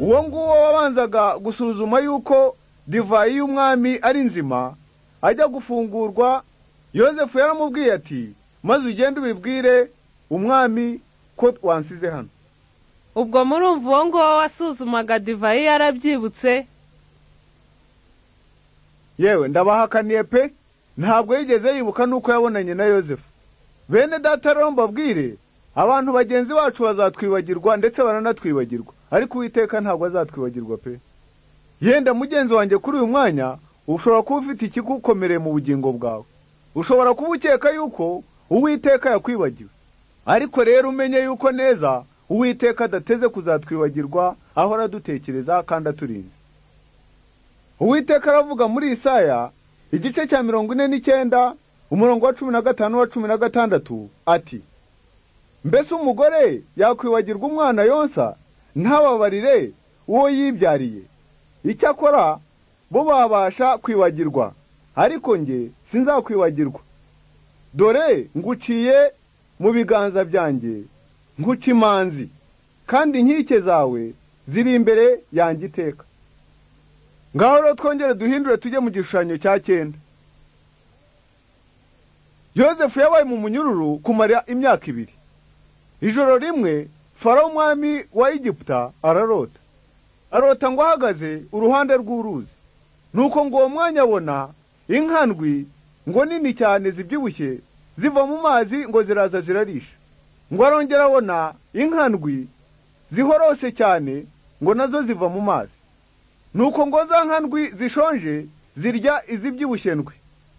uwo nguwo wabanzaga gusuzuma yuko divayi y'umwami ari nzima ajya gufungurwa yosefu yaramubwiye ati maze ugende ubibwire umwami ko wansize hano ubwo murumva uwo nguwo wasuzumaga divayi yarabyibutse yewe ndabahakaniye pe ntabwo yigeze yibuka n'uko yabonanye na yosefu bene data rero mbabwire abantu bagenzi bacu bazatwibagirwa ndetse baranatwibagirwa ariko uwiteka ntabwo azatwibagirwa pe yenda mugenzi wanjye kuri uyu mwanya ushobora kuba ufite ikigukomereye mu bugingo bwawe ushobora kuba ukeka yuko uwiteka yakwibagiwe ariko rero umenye yuko neza uwiteka adateze kuzatwibagirwa ahora adutekereza kandi aturinze uwiteka aravuga muri Isaya igice cya mirongo ine n'icyenda umurongo wa cumi na gatanu wa cumi na gatandatu ati mbese umugore yakwibagirwa umwana yonsa ntababarire uwo yibyariye icyakora bo babasha kwibagirwa ariko njye sinzakwibagirwa dore nguciye mu biganza byanjye nkuca imanzi kandi inkike zawe ziri imbere yanjye iteka ngaho rero twongere duhindure tujye mu gishushanyo cya cyenda yosefu yabaye mu munyururu kumara imyaka ibiri ijoro rimwe farawo umwami wa egiputa ararota arota ngo ahagaze uruhande rw'uruzi nuko ngo uwo mwanya abona inkandwi ngo nini cyane zibyibushye ziva mu mazi ngo ziraza zirarisha ngo arongera abona inkandwi zihorose cyane ngo nazo ziva mu mazi nuko ngo za nkandwi zishonje zirya izibyibushye ndwi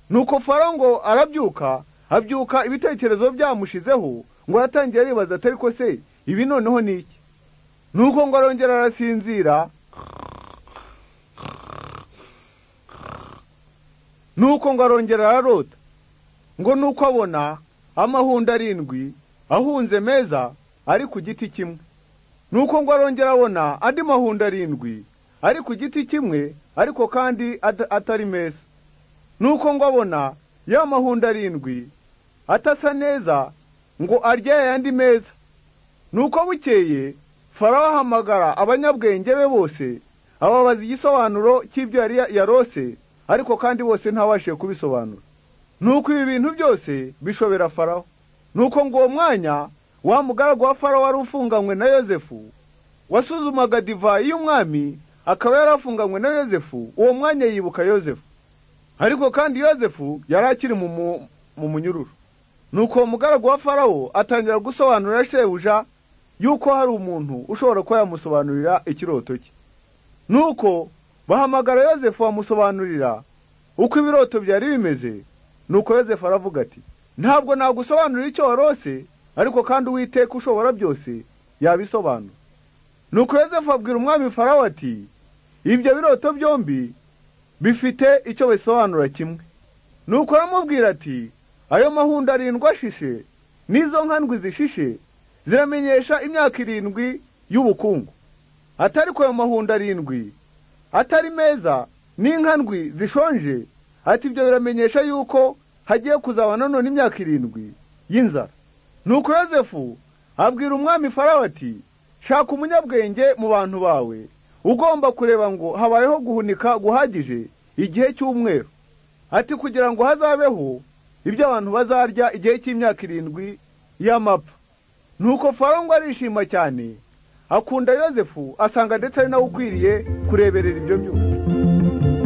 nuko faro ngo arabyuka abyuka ibitekerezo byamushizeho ngo aratangira aribaza atari ko se ibi noneho ni iki nuko ngo arongera arasinzira nuko ngo arongera ararota ngo nuko abona amahundo arindwi ahunze meza ari ku giti kimwe nuko ngo arongera abona andi mahundo arindwi ari ku giti kimwe ariko kandi atari meza nuko ngo abona ya mahundo arindwi atasa neza ngo arye ayandi meza nuko bukeye farawo ahamagara abanyabwenge be bose ababaza igisobanuro cy'ibyo yari yarose ariko kandi bose ntabashije kubisobanura nuko ibi bintu byose bishobera farawo nuko ngo uwo mwanya wa mugaragu wa farawo wari ufunganywe na yosefu wasuzumaga divayi y'umwami akaba yarafunganywe na yosefu uwo mwanya yibuka yosefu ariko kandi yosefu yari akiri mu munyururu nuko uwo mugaragu wa farawo atangira gusobanurira shebuja yuko hari umuntu ushobora kuba yamusobanurira ikiroto cye nuko bahamagara yosefu bamusobanurira uko ibiroto byari bimeze nuko yosefu aravuga ati ntabwo nagusobanurira icyo warose ariko kandi uwiteka ushobora byose yabisobanura nuko yosefu abwira umwami farawo ati ibyo biroto byombi bifite icyo bisobanura kimwe nuko aramubwira ati ayo mahundo arindwi ashishe n'izo nkandwi zishishe ziramenyesha imyaka irindwi y'ubukungu atari ko ayo mahundo arindwi atari meza n'inkandwi zishonje ati ibyo biramenyesha yuko hagiye kuzaba nanone imyaka irindwi y'inzara nuko yosefu abwira umwami farawo ati shaka umunyabwenge mu bantu bawe ugomba kureba ngo habayeho guhunika guhagije igihe cy'umweru ati kugira ngo hazabeho ibyo abantu bazarya igihe cy'imyaka irindwi y'amapfa nuko farongo arishima cyane akunda yosefu asanga ndetse ari nawe ukwiriye kureberera ibyo byose